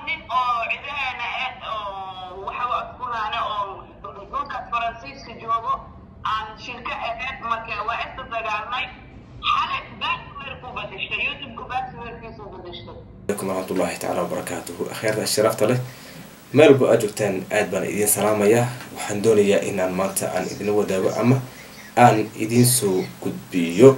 nin oo cidaheena eh oo waxa askunaane oo dhulkaas faransiiska joogo aan shirka ahayn marka waa inta dagaalnay xalay baasweerku badashtay youtubeka baasweerkiisu badashtay alaikum waraxmatullaahi tacaala wabarakaatuhu akhyaarta sharafta leh meel walba aad joogtaan aad baan idiin salaamayaa waxaan doonayaa inaan maanta aan idinla wadaago ama aan idiin soo gudbiyo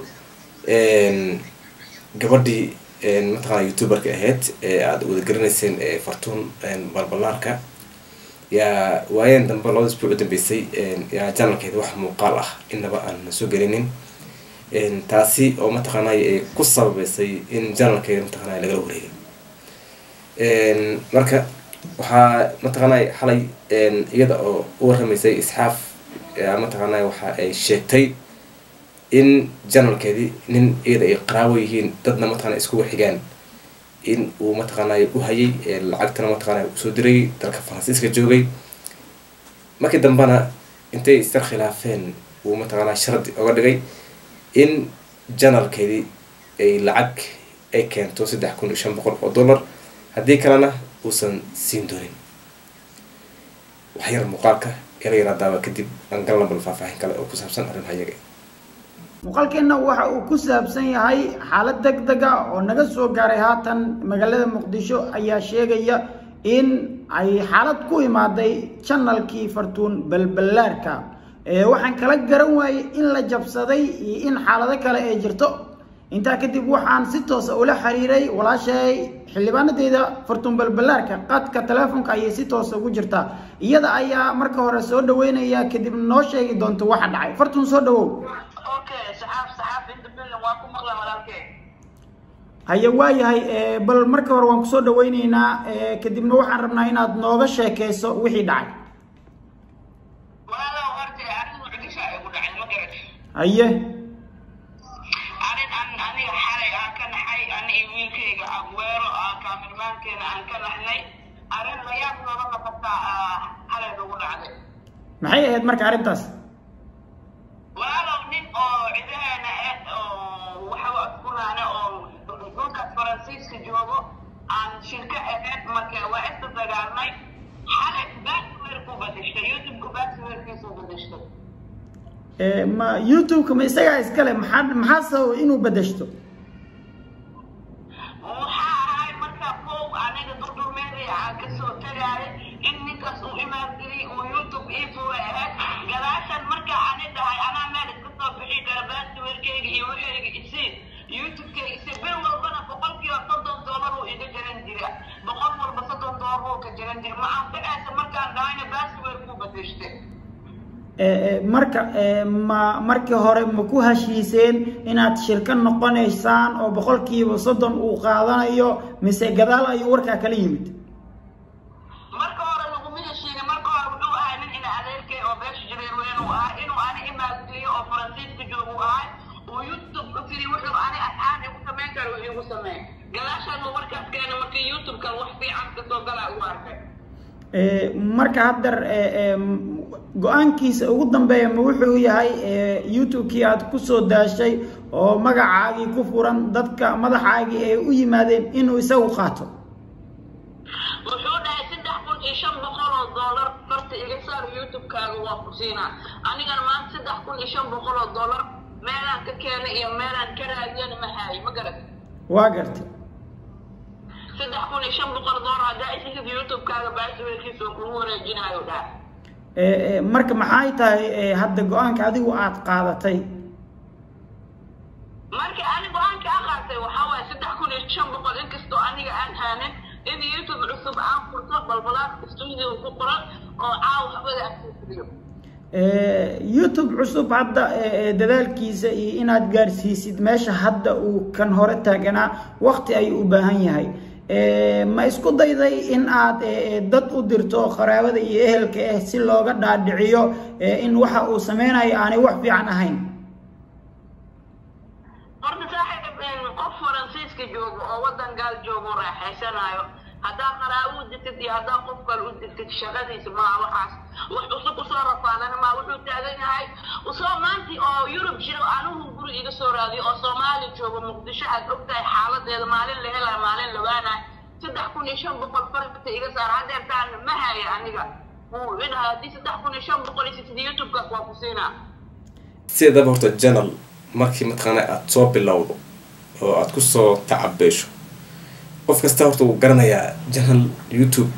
gabadhii mataqaana youtuberka ahayd ee aada wadagaranayseen ee fartuun balbalaarka yaa waayeen dambe labada isbuuc u dambeysay yaa janalkeeda wax muuqaal ah inaba aan soo gelinin taasi oo mataqaanay ay ku sababeysay in janalkeeda mataqaanay lagala wareegay marka waxaa mataqaanay xalay iyada oo u waramaysay isxaaf mataqaanay waxa ay sheegtay in janalkeedii nin iyada ay qaraawo yihiin dadna mataqana iskugu xigaan in uu mataqaanay u hayay lacagtana mataqaanay usoo diray dalka faransiiska joogay markii dambena intay istar khilaafeen uu mataqaanaa shardi oga dhigay in janalkeedii ay lacag ay keento saddex kun iyo shan boqol oo dollar haddii kalena uusan siin doonin waxyar muuqaalka yara yaraa daawa kadib aan galna bal faahfaahin kale oo ku saabsan arrimaha iyaga muuqaalkeenna waxa uu ku saabsan yahay xaalad deg dega oo naga soo gaaray haatan magaalada muqdisho ayaa sheegaya in ay xaalad ku imaaday janalkii fartuun balballaarka waxaan kala garan waayey in la jabsaday iyo in xaalado kale ay jirto intaa kadib waxaan si toosa ula xiriiray walaashay xildhibaanadeeda fartuun balballaarka qadka teleefonka ayay si toosa ugu jirtaa iyada ayaa marka hore soo dhaweynaya kadib noo sheegi doonto waxa dhacay fartuun soo dhawow okay saxaaf saxaaf inta bilan waa ku maqla walaalkee haye waayahay bal marka hore waan kusoo dhaweyneynaa kadibna waxaan rabnaa inaad nooga sheekeyso wixii dhacay walaalow horta arrin mucdisha ay ku dhacay ma garat haye arrin an aniga xalay aan ka naxay ani iyo wiilkayga agweero aa kaamirmaankeena aan ka naxnay arrin layaab nooga noqotaa xalay nagu dhacday maxay ahayd marka arrintaas walaalow nin oo cidaheena eh oo waxa askunaane oo dhulkaas faransiiska joogo aan shirka ahayn marka waa inta dagaalnay xalay baasweerku badashtay youtubeka baasweerkiisu badashtay ma youtube-ka ma isagaa iskale maxaa maxaa sababa inuu bedeshto waxaa ahay markaa kow aniga durdurmeedii aan kasoo tagaaya in ninkaas uu imaangeliyay uu youtube ii furay ahayd gadaashan markaa ani dhahay anaa meel iska soo bixi kara baasweerkeyga iyo waxayga isii youtube-keyga isi bil walbana boqolkiiba soddon doolar uu iga jaran jira boqol walba soddon doolar uu ka jaran jira ma anficaysa markaan dhahayna baasweerkuu badashtay marka ma markii hore ma ku heshiiseen inaad shirka noqonaysaan oo boqolkiiba soddon uu qaadanayo mise gadaal ayuu warkaa kala yimid marka hore laguma heshiinin marka hore wuxuu ahay nin ina adeerkay oo beesha jareerweyn uu ahay inuu ani imaageliyo oo faransiiska joog uu ahay uu youtube ku tiri wuxuu ani asxaan igu samayn kara uu igu sameey gadaashaan uu markaas keena markii youtube-ka wax fiican kasoo galaa u arkay marka haddar go-aankiisa ugu dambeeya ma wuxuu yahay youtube-kii aad kusoo daashay oo magacaagii ku furan dadka madaxaagii ay u yimaadeen inuu isagu qaato wuxuu dhahay saddex kun iyo shan boqol oo dollar farta iga saar youtube-kaaga waa ku siinaa anigana maanta saddex kun iyo shan boqol oo dollar meelaan ka keenay iyo meelaan ka raadiyana ma haayo ma garat waa gartay saddex kun iyo shan boqol dollar haddaa isisid youtube-kaaga baasweelkiisa oo kugu wareejinayo dhaha marka maxay tahay hadda go-aanka adigu aad qaadatay marka ani go-aanka a qaatay waxaa waaye saddex kun iyo shan boqol inkastoo aniga aan haanin in youtube cusub aan furto balbalaad studio ku qoran oo caaw waxbada aan soo fuliyo youtube cusub hadda dadaalkiisa iyo inaad gaarsiisid meesha hadda uu kan hore taaganaa wakti ayuu u baahan yahay ma isku dayday in aad dad u dirto qaraabada iyo ehelka ah si looga dhaadhiciyo in waxa uu sameynayo aanay wax fiican ahayn horta saaxiib qof faransiiska joogo oo waddan gaal joogo raaxaysanayo haddaa qaraabo u dirtid iyo haddaa qof kale u dirtid shaqadiisa maa waxaas wax cusub usoo rafaadana maa wuxuu taagan yahay usoo maantii oo yurub jiro anugu guri iga soo raadiyo oo soomaali joogo muqdisho aad ogtahay xaaladeeda maalin la helaa maalin la waanaay saddex kun iyo shan boqol farta iga saar hadeertaan ma haya aniga wuu idhaha haddii saddex kun iyo shan boqol iyo sitid youtube-kaas waa ku siinaa sideedaba horta janal markii mataqaana aada soo bilowdo oo aada kusoo tacabeesho qof kasta horta wuu garanayaa janal youtube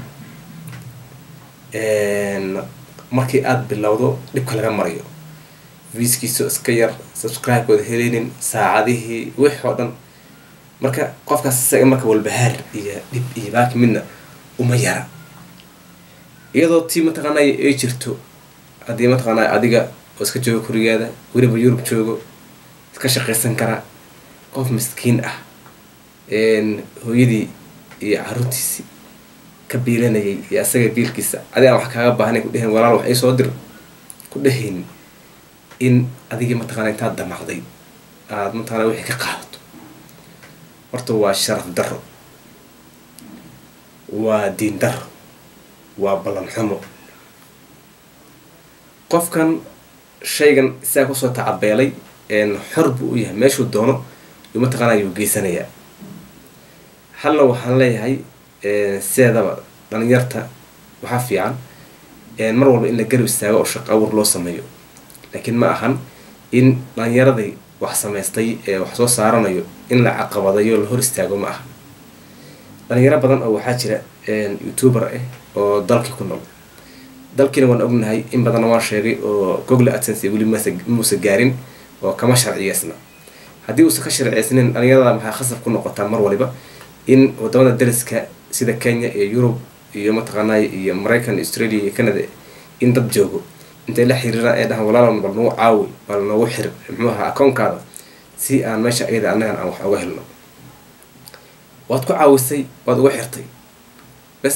markii aada bilowdo dhibka laga marayo viiskiisa iska yar subscribe-kooda heleynin saacadihii wix oo dhan marka qofkaas isaga marka walbahaar iyo dhib iyo baaki midna uma yara iyadoo tii mataqaanay ay jirto haddii mataqaanaa adiga oo iska joogo kurigaada weliba yurub joogo iska shaqaysan kara qof miskiin ah hooyadii iyo caruurtiisii ka biilanayay iyo asaga biilkiisa adigaan wax kaaga baahnay ku dheheen walaal wax iisoo dir ku dhehaynin in adigii mataqaana intaad damacday aada mataqana wixii ka qaadato horta waa sharaf darro waa diin darro waa ballan xumo qofkan shaygan isaga kusoo tacabeelay xor buu u yahay meeshuu doono yuu mataqaana yuu geysanayaa halna waxaan leeyahay sideedaba dhalinyarta waxaa fiican mar walba in la garab istaago oo shaqo awur loo sameeyo laakiin ma ahan in dhalinyaradii wax samaystay ee wax soo saaranayo in la caqabadayo la hor istaago ma aha dhalinyaro badan oo waxaa jira youtuber ah oo dalkii ku nool dalkiina waan ognahay in badanna waan sheegay oo google adsense weli muusa gaarin oo kama sharciyeysna haddii uusan ka sharciyeysnin dhalinyarada maxaa khasab ku noqotaa mar waliba in wadamada dariska sida kenya iyo yurub iyo mataqaanay iyo maraykan australia iyo canada in dad joogo intay la xiriiraan ee dhahan walaalan bal nagu caawi bal noogu xir muxuu ahaa akoonkaada si aan meesha ayada annagan aan wax uga helno waad ku caawisay waad uga xirtay bas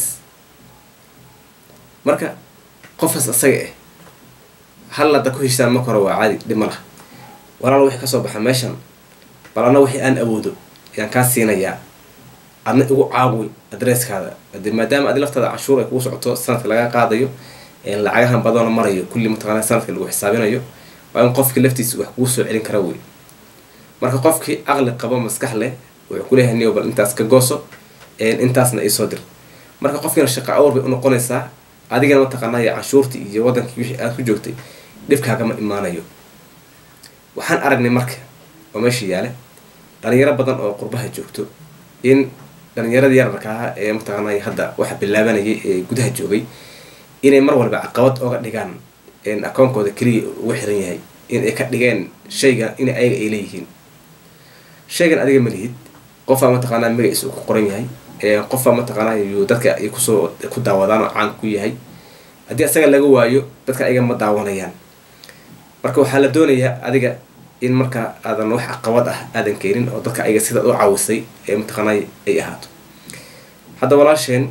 marka qofkaas asaga ah hal hadda ku heshaan marka hore waa caadi dhib ma laha walaal wixii kasoo baxa meeshan bal anna wixii aan awoodo ayaan kaa siinayaa adna igu caawi adresskaada ade maadaama adi laftaada canshuur ay kugu socoto sanadka laga qaadayo lacagahan badana marayo kulli mataqaana sanadka lagu xisaabinayo waa in qofkii laftiisa wax kugu soo celin kara wey marka qofkii aqli qabo maskax leh wuxuu kuleeyahay niyo bal intaas ka gooso intaasna iisoo dir marka qofkiina shaqo awr bay unoqonaysaa adigana mataqaanay canshuurtii iyo wadankii wixii aad ku joogtay dhibkaagama imaanayo waxaan aragnay marka oo meesha yaale dhalinyaro badan oo qurbaha joogto in dhalinyaradii yararka ah ee mataqaanay hadda waxa bilaabanayay ee gudaha joogay inay mar walba caqabad oga dhigaan akoonkooda keliya uga xiran yahay in ay ka dhigeen shayga in ayaga ay leeyihiin shaygan adiga ma lihid qofaa mataqaanaa magaciisa uu ku qoran yahay qofaa mataqaanaa yuu dadka ay kusoo ku daawadaan oo caan ku yahay haddii asaga laga waayo dadka ayaga ma daawanayaan marka waxaa la doonayaa adiga in marka aadan wax caqabad ah aadan keenin oo dadka ayaga sidaad u caawisay ee mataqaanaa ay ahaato hadda walaasheen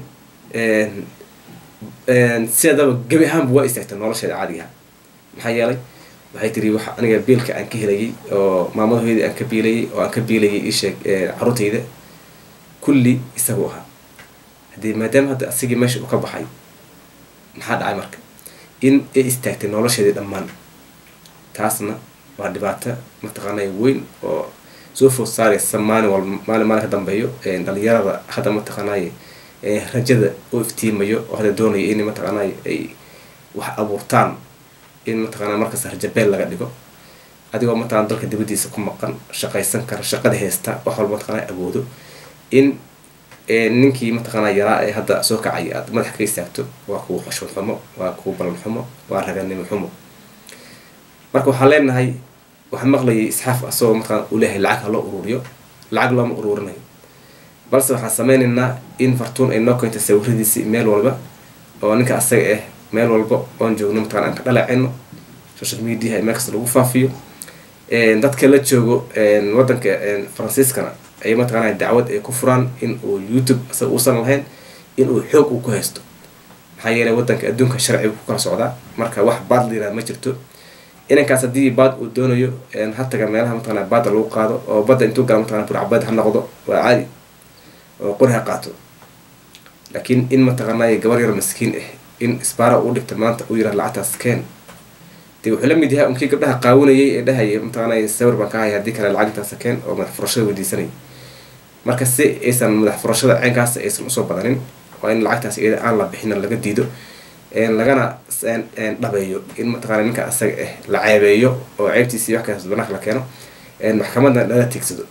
sideedaba gebi ahaanba waa istaagtay nolosheeda caadigaha maxaa yeelay waxay tiri wax aniga biilka aan ka helayay oo maamadahoydii aan ka biilayay oo aan ka biilayay isheeg caruurtayda kulli isagu ahaa haddii maadaama hadda asigii meesha uu ka baxay maxaa dhacay marka in ay istaagtay nolosheedii dhammaan taasna waa dhibaato mataqaanay weyn oo soo food saaraysa maalin wal maalin maalin ka dambeeyo dhalinyarada hadda mataqaanay rajada u iftiimayo oo hadda doonaya in mataqaanay ay wax abuurtaan in mataqaana markaas rajabeel laga dhigo adigoo mataqana dalka dibadiisa ku maqan shaqaysan kara shaqada haysta wax walba mataqana awoodo in ninkii mataqaana yaraa ee hadda soo kacaya aad madax ka istaagto waa kuwa xushmad xumo waa kuwa balan xumo waa raganimo xumo marka waxaan leenahay waxaan maqlayay isxaaf asagoo mataqana uu leeyahay lacag ha loo ururiyo lacag looma ururinayo balse waxaan sameynaynaa in fartuun ay noo keento sawiradiisi meel walba oo ninka asaga ah meel walba oon joogno mataqana aan ka dhaleecino social media meel kasta lagu faafiyo dadka la joogo wadanka faransiiskana ay mataqana dacwad ay ku furaan in uu youtube isaga uusan lahayn in uu xoog uu ku haysto maxaa yeelay wadanka adduunka sharciga ku kala socdaa marka wax baad la yirahda ma jirto inankaas haddii baad uu doonayo hataga meelaha mataqana baadda lagu qaado oo badda intuu gala mataqana burcabad ha noqdo waa caadi oo qori ha qaato laakiin in mataqanay gabar yar maskiin ah in isbaara uu dhigta maanta uu yirah lacagtaas keen dee wuxuu la mid yahay unkii gabdhaha qaawinayay ee dhahaya mataqanay sawir baan ka haya haddii kale lacagtaas keen oo madax furashada weydiisanay marka si aysan madax furashada ceenkaas aysan usoo badanin waa in lacagtaas iyada aan la bixin laga diido lagana dhabeeyo in mataqaana ninka asaga ah la ceebeeyo oo ceebtiisi wax kaas banaanka la keeno maxkamadna lala tigsado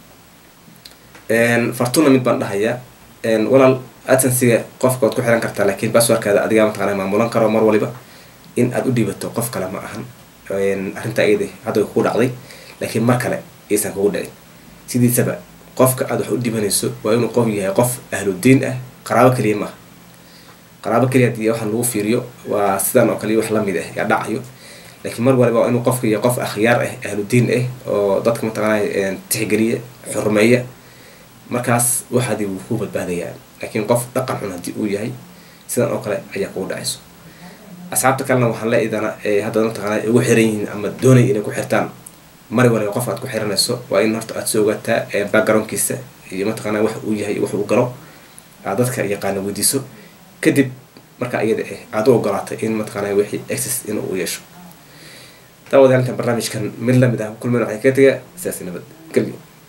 fartuna mid baan dhahayaa walaal adsensiga qofka waad ku xiran kartaa laakiin baswarkaada adigaa mataqana maamulan karo mar waliba in aad u dhiibato qof kale ma ahan arrintaa iyada hadda way kugu dhacday laakiin mar kale aysan kugu dhicin sidiisaba qofka aad wax u dhibanayso waa inuu qof yahay qof ahludiin ah qaraabo keliya maaha qaraabo keliya hadii waxa lagu fiiriyo waa sidan oo kale wax lamid ah yaa dhacayo laakiin mar waliba waa inuu qofka yahay qof akhyaar ah ahludiin ah oo dadka mataqaanaa tixgeliya xurmeeya markaas waxaadii wuu ku badbaadayaa laakiin qof dhaqan xun haddii uu yahay sidan oo kale ayaa kugu dhacayso asxaabta kalena waxaan le idana hadda mataqaana ugu xiran yihiin ama doonaya inay ku xirtaan mari waliba qof aad ku xiranayso waa in horta aad soo ogaataa backgroundkiisa iyo mataqaana wax uu yahay wax uu galo aad dadka yaqaana weydiiso kadib markaa iyada ah aad u ogolaatay in mataqaana wixii access in uu yeesho daawadayaal intaan barnaamijkan mid lamid ah kulmen waxay kaga tegaa sidaasi nabad gelyo